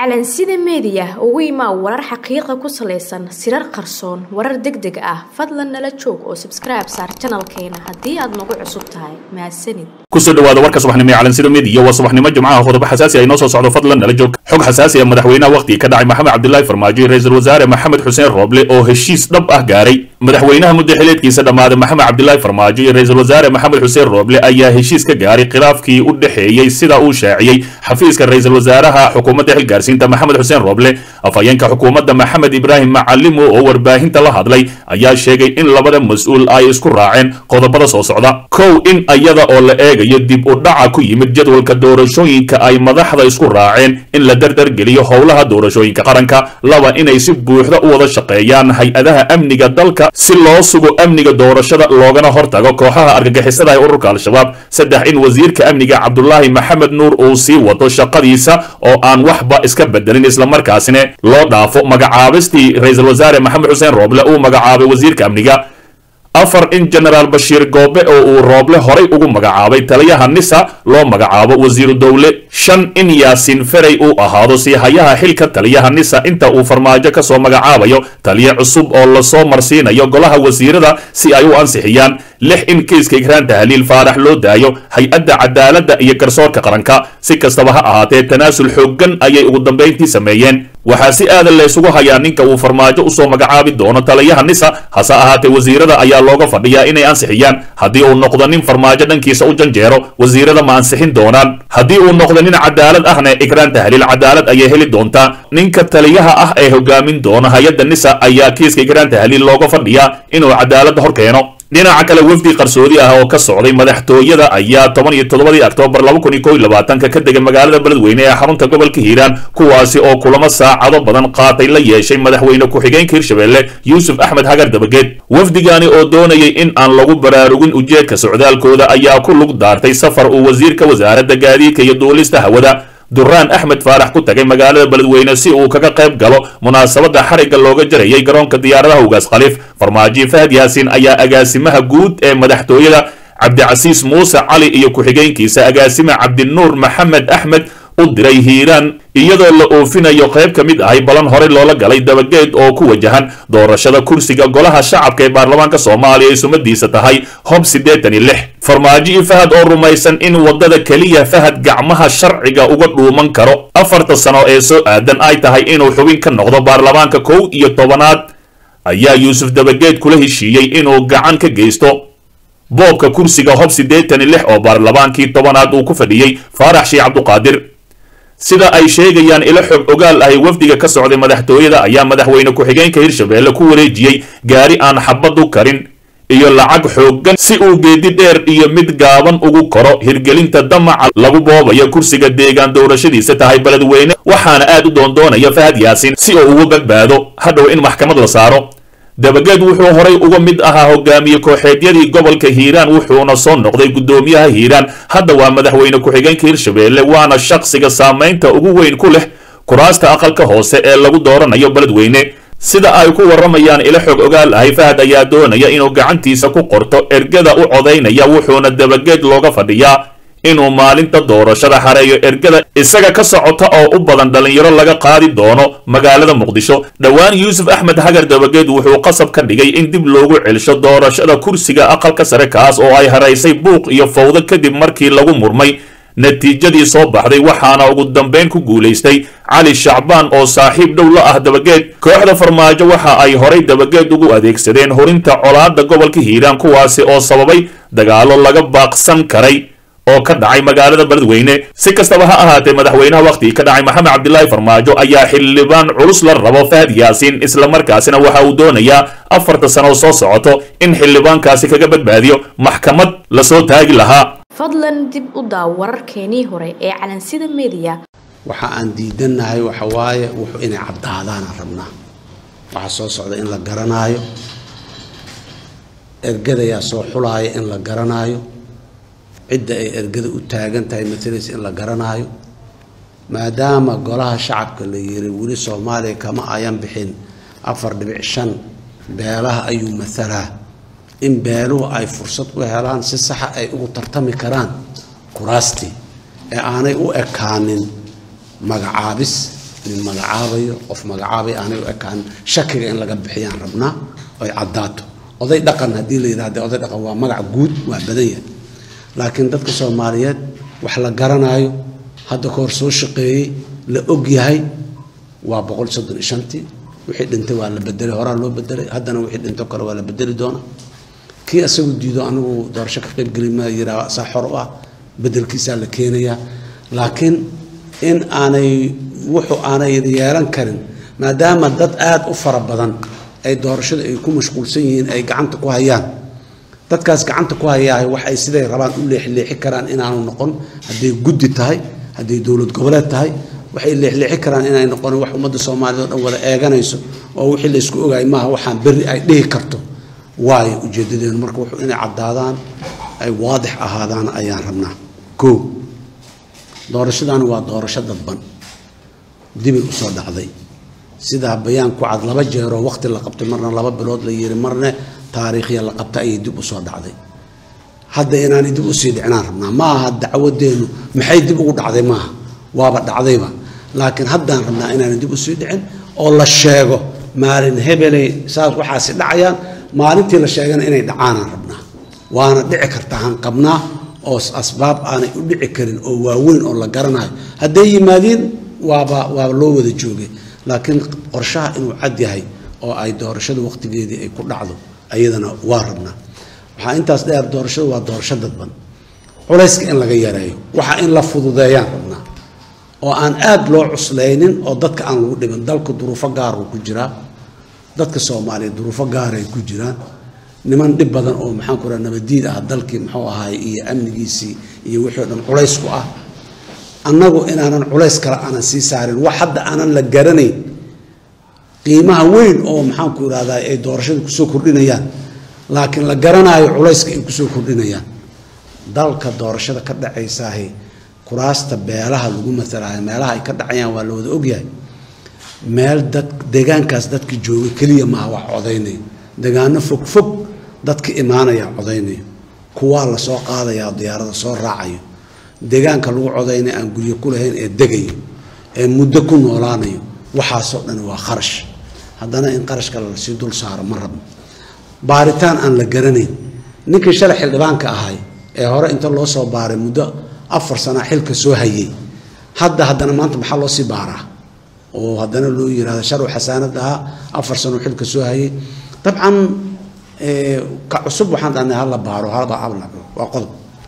calansida meediya ugu imaa warar xaqiiqa ku salaysan sirar qarsoon warar deg deg ah fadlan nala joog oo sabskribe saar janalkeena haddii aad nagu cusub tahay mahadsanid kusoo dhawaada warka subaxnimo ee calansida meediya waa subaxnimo jimcaha qodobo xasaasi ay noo soo socdo fadlan nala joog xog xasaasi ah madaxweynaha wakhtigii ka dhacay maxamed cabdilaahi farmaajo iyo ra-iisul wasaare maxamed xuseen rooble oo heshiis dhab ah gaaray madaxweynaha muddo xileedkiisa dhammaaday maxamed cabdilaahi farmaajo iyo ra-iisul wasaare maxamed xuseen rooble ayaa heshiis ka gaaray khilaafkii u dhexeeyey sida uu shaaciyey xafiiska ra-iisul wasaaraha xukuumadda xilgaarsiinta maxamed xuseen rooble afhayeenka xukuumadda maxamed ibraahim macalimo oo warbaahinta la hadlay ayaa sheegay in labada mas-uul ay isku raaceen qodobada soo socda kow in iyada oo la eegayo dib u dhaca ku yimid jadwalka doorashooyinka ay madaxda isku raaceen in la dardargeliyo howlaha doorashooyinka qaranka laba inay si buuxda u wada shaqeeyaan hay-adaha amniga dalka si loo sugo amniga doorashada loogana hortago kooxaha argagixisada ee ururka al-shabaab saddex in wasiirka amniga cabdulaahi maxamed nuur uu sii wado shaqadiisa oo aan waxba iska bedelin islamarkaasina loo dhaafo magacaabistii ra-iisul wasaare maxamed xuseen rooble uu magacaabay wasiirka amniga afar in genaraal bashiir goobe oo uu rooble horay ugu magacaabay taliyaha nisa loo magacaabo wasiiru dowle shan in yaasiin ferey uu ahaado siihayaha xilka taliyaha nisa inta uu farmaajo kasoo magacaabayo taliye cusub oo lasoo marsiinayo golaha wasiirada si ay u ansixiyaan lix in kiiska igraan tahliil faarax loo daayo hay-adda cadaaladda iyo garsoorka qaranka si kastaba ha ahaatee tanaasul xooggan ayay ugu dambayntii sameeyeen waxaa si aadan laysugu hayaa ninka uu farmaajo usoo magacaabi doono taliyaha nisa hase ahaatee wasiirada ayaa looga fadhiyaa inay ansixiyaan haddii uu noqdo nin farmaajo dhankiisa u janjeero wasiirada ma ansixin doonaan haddii uu noqdo nin cadaalad ahna igraan tahliil cadaalad ayay heli doontaa ninka taliyaha ah ee hogaamin doona hay-adda nisa ayaa kiiska igraan tahliil looga fadhiyaa inuu cadaaladda hor keeno dhinaca kale wafdi qarsoodi ah oo ka socday madaxtooyada ayaa toban iyo toddobadii oktoobar laba kun iyo kow iyo labaatanka ka degay magaalada beledweyne ee xarunta gobolka hiiraan kuwaasi oo kulamo saacado badan qaatay la yeeshay madaxweyne ku-xigeenka hirshabelle yuusuf axmed hagar dabageed wafdigani oo doonayay in aan lagu baraarugin ujeedka socdaalkooda ayaa ku lug daartay safar uu wasiirka wasaaradda gaadiidka iyo duulista hawada duraan axmed faarax ku tagay magaalada beledweyne si uu kaga qayb galo munaasabadda xarigga looga jarayay garoonka diyaaradaha ugaas khaliif farmaajo fahad yaasiin ayaa agaasimaha guud ee madaxtooyada cabdicasiis muuse cali iyo ku-xigeenkiisa agaasime cabdinuur maxamed axmed u diray hiiraan iyadoo la oofinayo qayb ka mid ahay balan horey loola galay dabageed oo ku wajahan doorashada kursiga golaha shacabka ee baarlamaanka soomaaliya ay sumadiisa tahay hob siddeetan iyo lix farmaajo iyo fahad oo rumaysan in waddada keliya fahad gacmaha sharciga uga dhuuman karo afarta sano ee soo aadan ay tahay inuu xubin ka noqdo baarlamaanka kow iyo tobanaad ayaa yuusuf dabageed kula heshiiyey inuu gacan ka geysto boobka kursiga hob siddeetan iyo lix oo baarlamaankii tobanaad uu ku fadhiyey faarax sheekh cabduqaadir sida ay sheegayaan ilo xog ogaal ahay wafdiga ka socday madaxtooyada ayaa madaxweyne ku-xigeenka hirshabelle ku wareejiyey gaari aan xabadu karin iyo lacag xooggan si uu geedi dheer iyo mid gaaban ugu koro hirgelinta damaca lagu boobayo kursiga deegaan doorashadiisa tahay beledweyne waxaana aad u doondoonaya fahad yaasiin si uu uga badbaado hadhow in maxkamad la saaro dabageed wuxuu horay uga mid ahaa hogaamiye kooxeedyadii gobolka hiiraan wuxuuna soo noqday guddoomiyaha hiiraan hadda waa madaxweyne ku-xigeenka hirshabelle waana shaqsiga saamaynta ugu weyn ku leh kuraasta aqalka hoose ee lagu dooranayo beledweyne sida ay ku warramayaan ilo xog ogaal ahay fahad ayaa doonaya inuu gacantiisa ku qorto ergada u codaynaya wuxuuna dabageed looga fadhiyaa inuu maalinta doorashada xareeyo ergada isaga ka socota oo u badan dhallinyaro laga qaadi doono magaalada muqdisho dhowaan yuusuf axmed hagar dabageed wuxuu qasab ka dhigay in dib loogu celsho doorashada kursiga aqalka sare kaas oo ay haraysay buuq iyo fowdo kadib markii lagu murmay natiijadii soo baxday waxaana ugu dambayn ku guulaystay cali shacbaan oo saaxiib dhow la ah dabageed kooxda farmaajo waxa ay horay dabageed ugu adeegsadeen horinta colaadda gobolka hiiraan kuwaasi oo sababay dagaallo laga baaqsan karay oo ka dhacay magaalada beledweyne si kastaba ha ahaatee madaxweynaha wakhtigii ka dhacay maxamed cabdilaahi farmaajo ayaa xildhibaan culus la rabo fahad yaasiin islamarkaasina waxa uu doonayaa afarta sano soo socoto in xildhibaankaasi kaga badbaadiyo maxkamad lasoo taagi lahaa fadlan dib u daaw wararkeenii hore ee calansida meediya waxa aan diidannahay waxa waaye wuxuu inay caddaadaanaan rabnaa waxaa soo socda in la garanaayo ergadayaa soo xulaaya in la garanaayo cidda ay ergada u taagan tahay matalaysa in la garanaayo maadaama golaha shacabka la yiri weli soomaaliya kama ayan bixin afar dhibic shan beelaha ayuu matalaa in beeluhu ay fursad u helaan si saxa ay ugu tartami karaan kuraastii ee aanay u ekaanin magacaabis nin magacaabayo qof magacaabay aanay u ekaan shakiga in laga bixiyaan rabnaa oy caddaato oday dhaqan haddii la yidhahda oday dhaqan waa magac guud waa badan yahay laakiin dadka soomaaliyeed wax la garanaayo hadda ka hor soo shaqeeyey la og yahay waa boqol soddon iyo shantii wixii dhintay waa la bedelay horaa loo bedelay haddana wixii dhinto kale waa la bedeli doonaa kii asagu diido anigu doorasho ka qaybgeli ma yiraa saa xor u ah bedelkiisaa la keenayaa laakiin in aanay wuxuu aanay yeelan karin maadaama dad aada u fara badan ay doorashada ay ku mashquulsan yihiin ay gacanta ku hayaan dadkaas gacanta ku hayaa wax ay siday rabaan u leexleexi karaan inaanu noqon hadday guddi tahay hadday dowlad goboleed tahay waxay leexleexi karaan inay noqon wax ummadda soomaaliyed oo dhan wada eeganayso oo wixii la isku ogaay maaha waxaan berri ay dhihi karto waayo ujeedadeenu marka wuxuu inay caddaadaan ay waadix ahaadaan ayaan rabnaa koo doorashadaani waa doorasho dadban dibay usoo dhacday sidaa bayaan ku cad laba jeeroo waqti la qabtay marna laba bilood la yiri marna taariikhya la qabta ayay dib usoo dhacday hadda inaanay dib usii dhicinaan rabnaa ma aha dacwadeenu maxay dib ugu dhacday maaha waaba dhacdayba laakiin haddaan rabnaa inaanay dib usii dhicin oo la sheego maalin hebelay saas waxaasi dhacayaan maalintii la sheegana inay dhacaanaan rabnaa waana dhici karta han qabnaa oo asbaab aanay u dhici karin oo waaweyn oo la garanayo hadday yimaadiin waaba waaba loo wada joogay laakiin qorshaha inuu cad yahay oo ay doorashada waqtigeedii ay ku dhacdo ayadana waa rabnaa waxaa intaas dheer doorashadu waa doorasho dadban culayska in laga yareeyo waxa in la fududeeyaan rabnaa oo aan aada loo cuslaynin oo dadka aan lagu dhiban dalka duruufo gaaruu ku jiraa dadka soomaaliyeed duruufo gaaray ku jiraan niman dhib badan oo maxaan ku raha nabadiid ah dalkii muxuu ahaay iyo amnigiisii iyo wixii o dhan culays ku ah annagu inaanan culays kale aanan sii saarin wax hadda aanan la garanayn qiimaha weyn oo maxaanku irahdaa ay doorashada kusoo kordhinayaan laakiin la garanaayo culayska ay kusoo kordhinayaan dalka doorashada ka dhacaysaahi kuraasta beelaha lagu matalaayo meelaha ay ka dhacayaan waa la wada ogyahay meel dad deegaankaas dadka jooga keliya maaha wax codaynayo deegaano fog fog dadka imaanaya codaynayo kuwaa lasoo qaadaya diyaarada soo raacayo deegaanka lagu codaynaya aan guryo ku lahayn ee degayo ee muddo ku noolaanayo waxaasoo dhan waa kharash haddana in qarashka lasii dul saaro ma rabno baaritaan aan la garanayn ninkii shalay xildhibaanka ahay ee hore inta loo soo baaray muddo afar sanaa xilka soo hayay hadda haddana maanta maxaa loo sii baaraa oo haddana loo yirahdo sharw xasaanad ahaa afar sano xilka soo hayay dabcan ka cusub waxaan dhahnay hala baaro halba habla waa qodob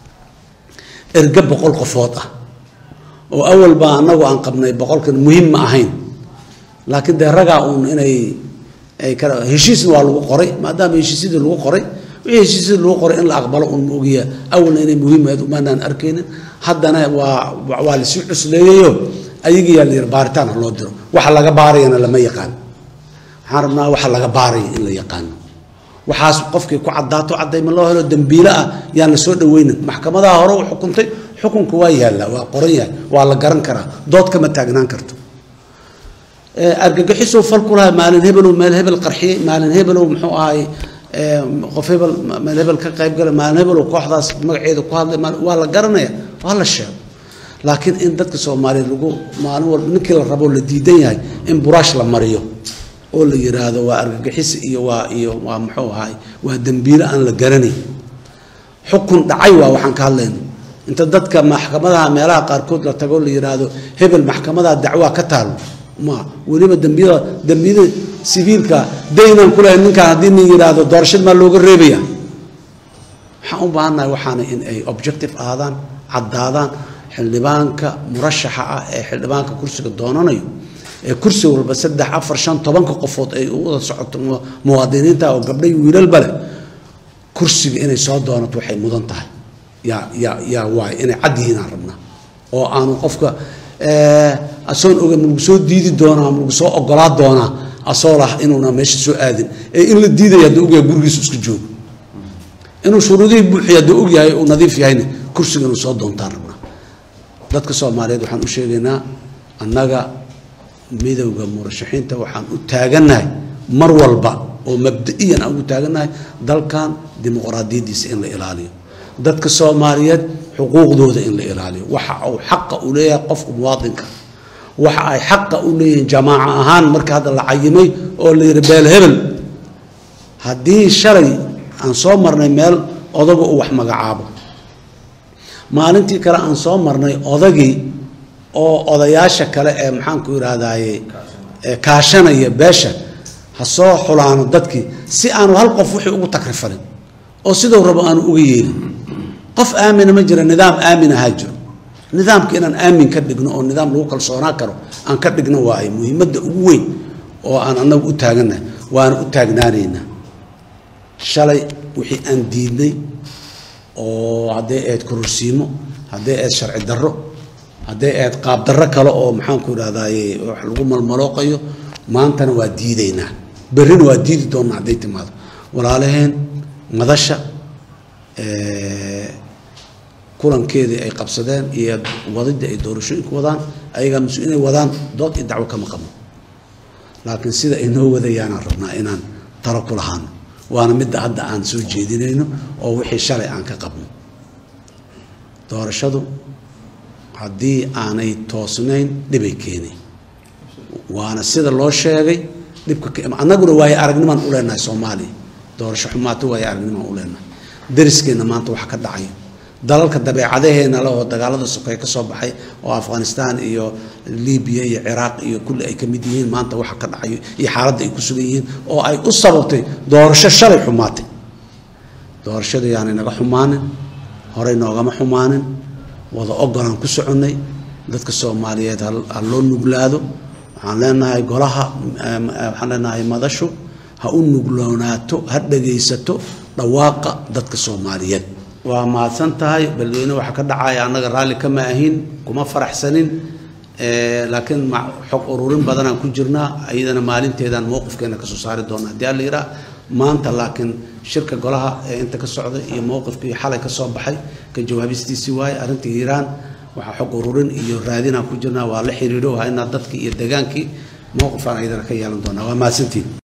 erge boqol qofood ah oo awal baa annagu aan qabnay boqolkan muhiim ma ahayn laakiin dee ragaa uun inay ay ka heshiisna waa lagu qoray maadaama heshiisyadii lagu qoray wixii heshiisyadii lagu qoray in la aqbalo uun ma ogiya awalna inay muhiimayd umaanaan arkaynin haddana waa waa lasii cusleeyayo ayagiyaa la yiri baaritaan ha loo diro waxa laga baarayana lama yaqaan waxaan rabnaa waxa laga baaraya in la yaqaano waxaas qofkii ku caddaato caddayma loo helo dembiile ah yaan la soo dhaweynin maxkamadaha hore u xukuntay xukunka waa yaallaa waa qoran yahay waa la garan karaa dood kama taagnaan karto argagixisuu fal ku lahay maalin hebelow meel hebel qarxiyey maalin hebelow muxuu ahay qof hebel meel hebel ka qayb galay maalin hebelow kooxdaas magaceeda ku hadlay waa la garanaya waa la sheego laakiin in dadka soomaaliyeed lagu maalin walba ninkii la rabo la diidan yahay in buraash la mariyo oo la yiraahdo waa argagixis iyo waa iyo waa muxuu ahay waa dembiile aan la garanayn xukun dhacay waa waxaan ka hadlayno inta dadka maxkamadaha meelaha qaarkood la tago la yiraahdo hebel maxkamadaha dacwaa ka taalo ma weliba dambiyada dambiyada sibiilka daynaan ku lahayn ninkaan haddii nin yiraahdo doorashad maa looga reebaya waxaan u baahannahay waxaana in ay objective ahaadaan caddaadaan xildhibaanka murashaxa ah ee xildhibaanka kursiga doonanayo ee kursi walba saddex afar shan tobanka qofood ay u wada socoto muwaadiniinta oo gabdhay wiilalba leh kursiga inay soo doonato waxay mudan tahay yaa yaa yaa waay inay cad yihiin aan rabnaa oo aanu qofka asoon oga ma lagu soo diidi doonaa ma lagu soo ogolaa doonaa asoo lah inuuna meesha soo aadin ee in la diidaya hadduu ogyahay gurigiisu iska joogo inuu shuruudihii buuxiya hadduu ogyahay uu nadiif yahayna kursiga inuu soo doontaan rabnaa dadka soomaaliyeed waxaan u sheegaynaa annaga midowda murashaxiinta waxaan u taagannahay mar walba oo mabda-iyan aan ugu taagannahay dalkan dimuqraadiyaddiisa in la ilaaliyo dadka soomaaliyeed xuquuqdooda in la ilaaliyo waxa uu xaqa u leeyahay qofka muwaadinka waxa ay xaqa u leeyihiin jamaaco ahaan marka hadda la cayimay oo la yidhi beel hebel haddii shalay aan soo marnay meel odaga uu wax magacaabo maalintii kale aan soo marnay odagii oo odayaasha kale ee maxaanku idhaahdaye kaashanaya beesha ha soo xulaano dadkii si aanu hal qof wixii ugu takrifalin oo siduu rabo aanu uga yeelin qof aamina ma jira nidaam aamin ahaa jiro nidaamka inaan aamin ka dhigno oo nidaam lagu kalsoonaan karo aan ka dhigno waaay muhiimadda ugu weyn oo aan annagu u taagannahay waana u taagnaanaynaa shalay wixii aan diidnay oo hadday ahayd kororsiimo hadday ahayd sharci darro hadday ahayd qaab darro kale oo maxaanku idhahdaye wax lagu malmalooqayo maantana waa diidaynaa berrina waa diidi doonnaa hadday timaado walaalaheen madasha kulankeedii ay qabsadeen iyo wadidii ay doorashooyinku wadaan ayagaa mas inay wadaan dood iyo dacwo kama qabno laakiin sida ay noo wadayaanaan rabnaa inaan talo ku lahaano waana midda hadda aan soo jeedinayno oo wixii shalay aan ka qabno doorashadu haddii aanay toosnayn dhibay keenay waana sida loo sheegay dhibka annaguna waayo aragnimaan u leenahay soomaaliya doorasho xumaato waayo aragnimaan u leenahay dariskeenna maanta waxa ka dhacayo dalalka dabeecadaheena le oo dagaalada sokay ka soo baxay oo afghanistan iyo libiya iyo ciraaq iyo kulli ay ka mid yihiin maanta waxa ka dhacayo iyo xaaladda ay ku sugan yihiin oo ay u sababtay doorasho shalay xumaatay doorashadu yaanay naga xumaanin horey noogama xumaanin wada ogolaan ku soconnay dadka soomaaliyeed ha loo nuglaado waxaan leenahay golaha waxaan leenahay madashu ha u nugloonaato ha dhagaysato dhawaaqa dadka soomaaliyeed waa mahadsan tahay beledweyne waxaa ka dhacaya annaga raalli kama ahin kuma faraxsanin laakiin xog ururin badanaan ku jirnaa iyadana maalinteedaan mowqifkeena kasoo saari doona haddii alla yiraa maanta laakiin shirka golaha ee inta ka socday iyo mowqifkii xalay ka soo baxay ka jawaabistiisii waaye arrinta hiiraan waxaa xog ururin iyo raadinaan ku jirnaa waa la xiriiro waa inaad dadkii iyo degaankii mowqifaan iyadana ka yeelan doonaa waa mahadsantiin